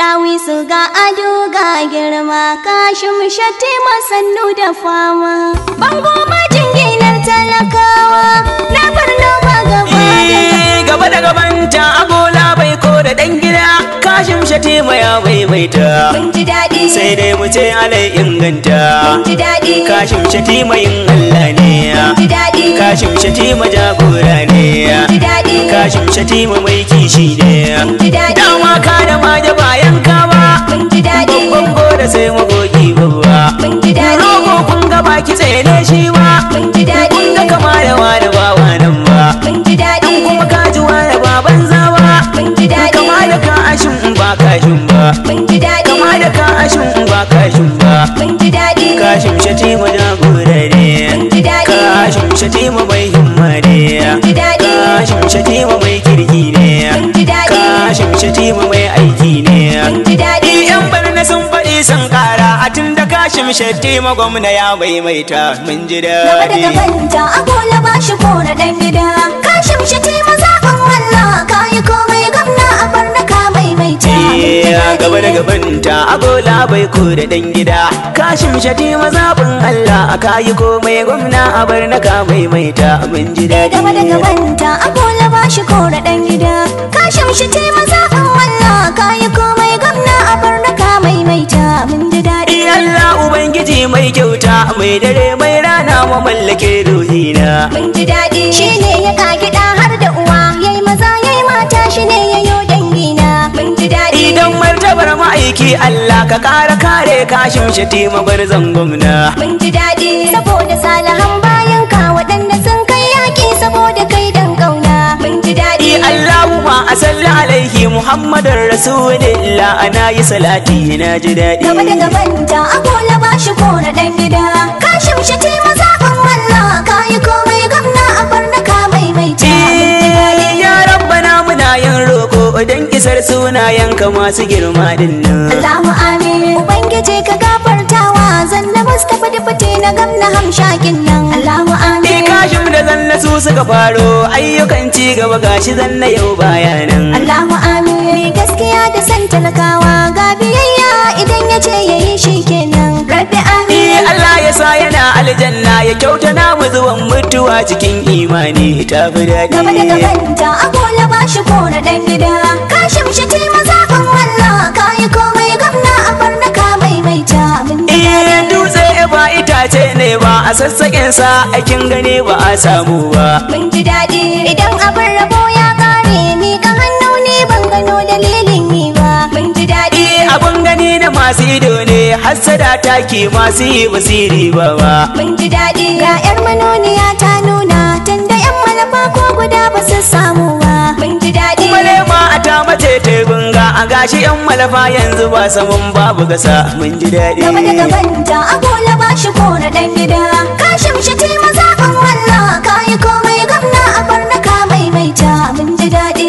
Ɗawisu ga ado ga girma kashin shatti masannu da fama. Bango majin ginar talakawa na farno ba gaba da Eh, gaba da gabanta agola bai ko da dan gida kashin shatima ya maimaita Mun ji daɗi, sai dai mu ce alai inganta mun ji daɗi, kashin shatima yin Allah ne mun ji daɗi, kashin shatima jagora ne mun ji daɗi, kashin shatima mai kishi ne mun ji daɗi, dama ka da maje bayan ka ba mun ji daɗi, babban gora sai magogi babba mun ji daɗi, rogo kun ga baki tsaye ne shi ba mun ji daɗi, kun ga kama da wani ba nan ba mun ji daɗi, kuma ka ji wani ba banza ba mun ji daɗi, kama da ka ashin in ba kashin ba mun ji daɗi, kama da ka ashin in ba kashin ba mun ji daɗi, kashin shatima jagora ne mun ji daɗi, kashin shatima mai himma ne mun ji daɗi, kashin shatima mai kirki ne mun ji daɗi, kashin shatima mai aiki ne mun ji daɗi, yan barna sun faɗi sun ƙara a tun da kashin shatima gwamna ya maimaita mun ji gaba da daɗi gabanta agola ba shi kora ɗan gida. Kashin shi te mazaɓin Allah ka yi komai gamna a barna ka maimaita. Mun ji Eh, daɗi. gaba da gabanta agola bai ko da dan gida kashin shati mazabin Allah a kayi komai gwamna a bar na ka maimaita mun ji daɗi gaba da gabanta agola ba shi kora ɗan gida. Kashin shi te mazaɓin Allah ka yi komai gamna a barna ka maimaita. Mun ji daɗi. Eh, Allah ubangiji mai kyauta mai dare mai rana mamallake ruhina Mun ji daɗi. Shi ne ya kagi ɗa har da uwa yayi maza yayi mata shi ne ya yo dangina. Mun ji daɗi. idan martabar ma'aiki Allah ka ƙara kare kashin shati mabarzan gwamna Mun ji daɗi saboda salahan bayan ka waɗanda sun kai yaƙi saboda kai dan ƙauna. Mun ji daɗi. Eh, Allahumma a salli alaihi Muhammadin Rasulillah ana yi salati na ji daɗi Gaba da gabanta agola ba shi kora ɗan gida. Ka shimshi te mazaɓin Allah ka yi komai gamna a barna ka maimaita. Mun ji daɗi. Ya rabbana muna yin roko don isar sunayenka masu girma din nan. Allahu amin. Ubangiji ka gafartawa zanna Mustapha da fite na gamna hamshakin nan. Allahu Ni amin. kashim da zanna su suka faro ayyukan ci gaba gashi zanna yau bayanan. Allahu amin. Mai gaskiya da san talakawa ga biyayya idan ya ce ya yi shi kenan. Rabbi Ni amin. Allah ya sa yana aljanna ya kyauta namu zuwan mutuwa cikin imani ta fi Gaba da daɗi. gabanta agola ba shi kora ɗan gida. Ka shimshi te mazaɓin Allah ka yi komai gamna a barna ka maimaita. Mun ji Eh daɗi. dutse ba itace ne ba a sassaƙin sa aikin gane ba a samu ba. Mun ji daɗi idan abin rabo ya ƙare ni ka hannu ni ban gano dalilin yi ba. Mun ji daɗi. Eh abun gani na masu ido ne hassada take masu yi basiri ba ba. Mun ji daɗi ga 'yar manoniya ta nuna tunda 'yan malafa ko guda ba su samu ba. Mun ji daɗi. Malema a ta mace ta gunga a gashi yan malafa yanzu ba saman babu gasa mun ji daɗi. Gaba da gabanta agola ba shi kora ɗan gida. Ka shimshi te mazaɓin Allah ka yi komai gamna a barna ka maimaita. Mun ji daɗi.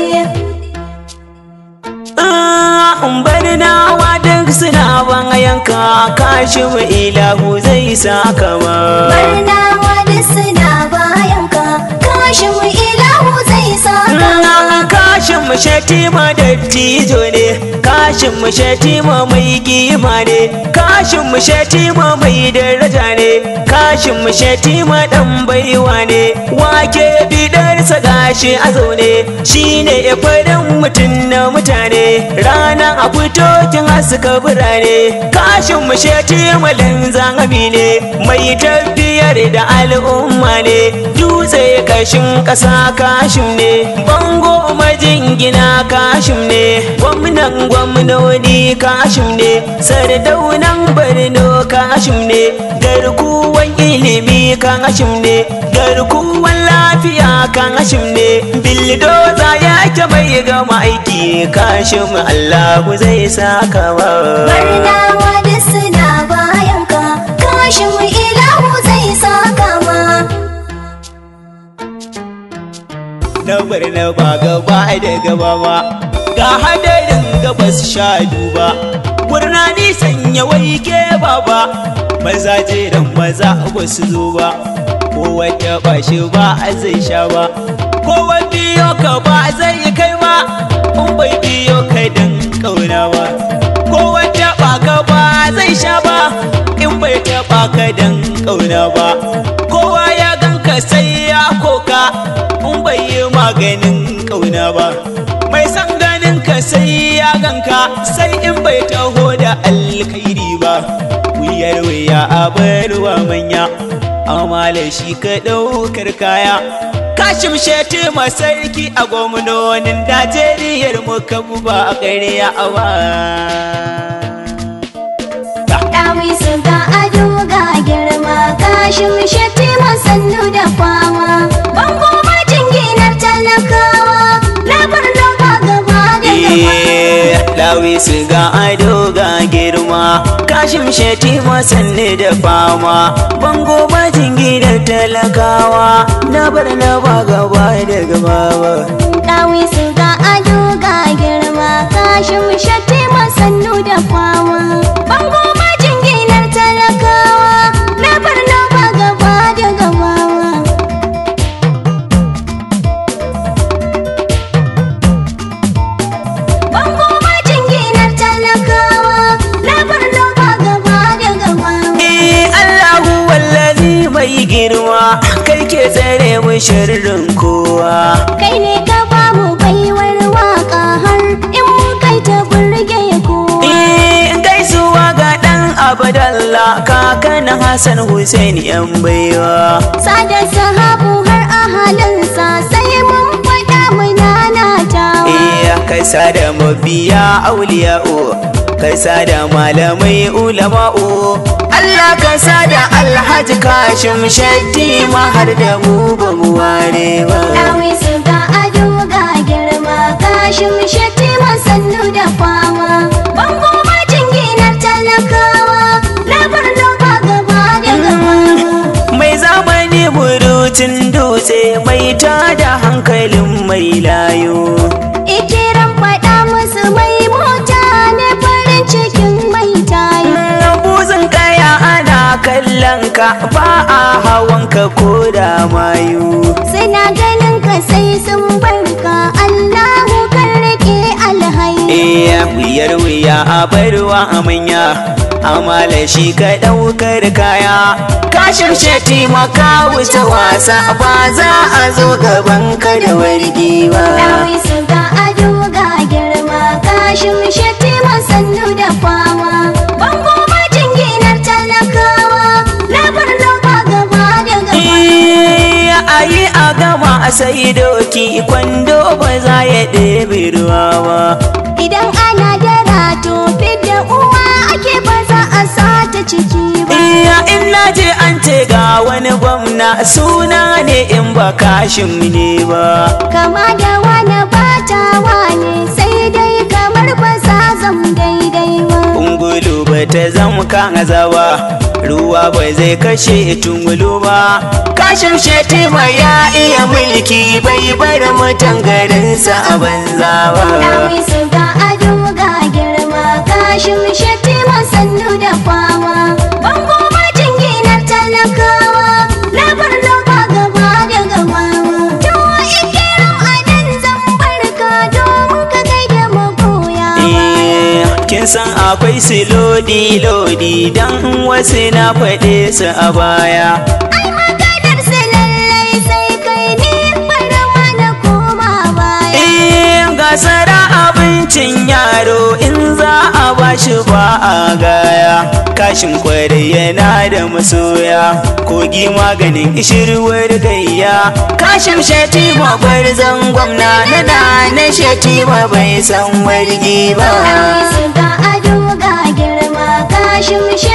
Ah, in bari nawa duk suna ban yanka kashi mu ilahu zai saka ma. Barnawa duk suna bayan ka. Kashin mu ilahu zai saka. Ah, Kashin mu shatima dattijo ne, kashin mu shatima mai gima ne, kashin mu shatima mai daraja ne, kashin mu shatima dan baiwa ne, wake bidarsa gashi a zaune, shine farin mutum na mutane, rana a fito kin haska birane, kashin mu shatima linzami ne, mai tafiyar da al'umma ne, dutse kashin ƙasa kashin ne, bango majingina kashim ne gwamnan gwamnoni kashim ne sardaunan barno kashim ne garkuwan ilimi kashim ne garkuwan lafiya kashim ne bildoza yake mai gama aiki kashim allahu zai saka wa Barnawa duk suna bayan ka. Kashin mu ilahu zai saka ma. na barna ba gaba da gaba ba ga hadarin gabas sha duba murna nisan ya waike baba maza jiran maza ba su zo ba ko wanda ba shi ba zai sha ba ko wanda biyo ka ba zai kai ba in bai biyo ka dan ƙauna ba ko wata baka ba zai sha ba in bai taɓa ka dan ƙauna ba kowa ya ganka sai ya koka in bai yi maganin ƙauna ba mai san ganin ka sai ya ganka sai in bai taho da alkhairi ba wuyar wuya a barwa manya amala shi ka ɗaukar kaya kashim sheti sarki a gwamnonin najeriyar mu kan ba a ƙarya a ba Dawi su ga ado ga girma kashin shatti masannu da fama bango majin ginar talakawa na barno ba gaba da gaba Lawi su ga ado ga girma kashim sheti sanne da fama bango majin gidan talakawa na bar na ba gaba da gaba ba Dawi su ga ado ga girma kashin shatti masannu da fama bango majin ginar talakawa na barno ba gaba da gaba Bango majin ginar talakawa na barno ba gaba da gaba Eh Allahu wallazi mai girma kai ke tsare mu sharrin kowa kai ne ka ba mu baiwar waka har in kai ta burge kowa Eh gaisuwa ga dan Abdallah kakan Hassan Hussein yan baiwa sada sahabu har ahalinsa sai mun faɗa mu nanatawa Eh kai sada mabiya auliya'u kai sada malamai ulama'u Allah ka sada Alhaji Kashim Shatti ma har da mu ba mu ware ba Dawi su ga ado ga girma kashin shatti masannu da fama bango majin ginar talakawa na barno ba gaba da gaba mai zamani burutun dutse mai tada hankalin mai layo Ikiran faɗa musu mai mota ne farin cikin mai tayo. buzin kaya ana kallon ka ba a hawan ka ko da mayu Suna ganin ka sai sun barka Allahu kan rike alhayu. iya wuyar wuya a barwa a manya amala shi ka ɗaukar kaya kashin sheti maka wuce wasa ba za a zo gaban ka da wargi ba Dawi su ga ado ga girma kashin shatti masannu da fama. Bango majin ginar talakawa na barno ba gaba da gaba. Iya, a yi a gama a sai doki kwando ba za ya ɗebe ruwa ba Idan ana da rato fidda uwa ake ba za a sata ciki ba. Iya in na je an ce ga wani gwamna suna ne in ba kashin ne ba kama da wani batawa ne sai dai kamar ba sa zam daidai ba Ungulu ba ta zama kaza ba ruwa ba zai kashe tungulu ba kashin shetima ya iya mulki bai bar mutan garinsa a banza ba Dawi su ga ado ga girma kashin shatti masannu da fama bango majin ginar talakawa na barno ba gaba da gaba to ikiram adan zan barka domin ka gaida magoya Eh, kin san akwai su lodi lodi dan wasu na faɗe su a baya ai maganar su lallai sai kai ni bara mana koma baya Eh, gasara abincin yaro in za a bashi ba a gaya kashin kwarai yana da masoya kogi maganin ishirwar gayya kashin shetima gwarzon gwamna na na na shetima bai san wargi ba Dawi su ga ado ga girma kashin